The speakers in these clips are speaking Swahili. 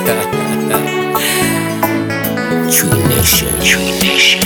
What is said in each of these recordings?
True Nation. True Nation.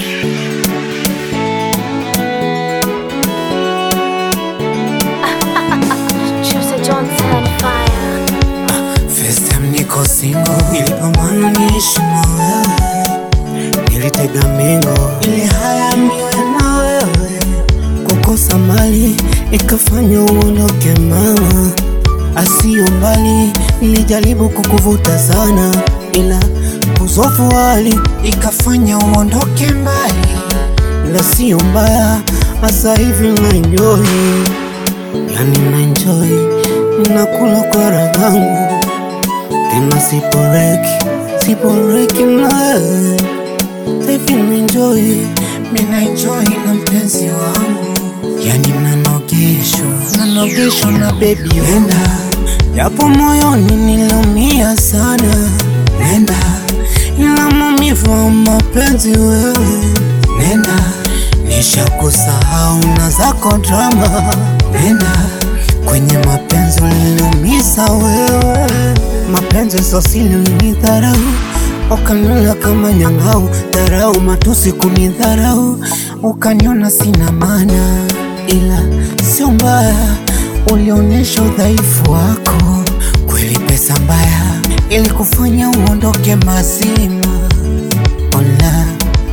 Choose a Johnson fire. First time niko single, nilipambana niishi na wewe, nilitega mingo ili haya niwe na wewe. Kukosa mali ikafanya uondoke mama, asiyo mbali, nilijaribu kukuvuta sana, ila uzofu hali ikafanya uondoke mbali, ila siyo mbaya, hasa hivi na enjoy yani na enjoy, ninakula kwa raha yangu tena siporeki, siporeki nawe Sahivi naenjoy, mina enjoy na mpenzi wangu Yani nanogeshwa, nanogeshwa na baby Nenda, japo moyoni niliumia sana Nenda, ila maumivu ya mapenzi wewe Nenda, nishakusahau na zako drama Nenda, kwenye mapenzi uliniumiza wewe Mapenzi sosili ulinidharau Ukaniona kama nyang'au, dharau, matusi kunidharau, ukaniona sina maana, ila sio mbaya, ulionyesha udhaifu wako. Kweli pesa mbaya ilikufanya uondoke mazima. Ona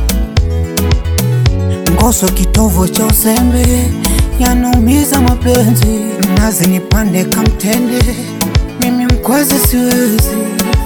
ngoso kitovu cha uzembe, yanaumiza mapenzi, mnazi nipande kamtende, mimi mkwezi siwezi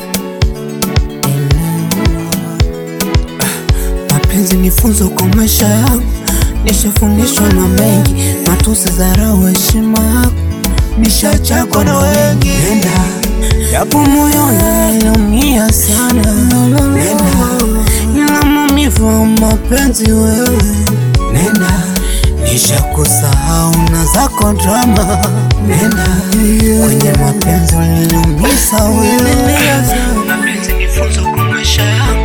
Mapenzi ni funzo kwa maisha yangu, nishafundishwa na mengi, matusi, dharau, heshima yako nishachakwa na wengi. Nenda japo moyoni niliumia sana, nenda ila maumivu ya mapenzi wewe, nenda nishakusahau na zako drama, nenda kwenye mapenzi uliniumiza wewe. Mapenzi ni funzo kwa maisha yangu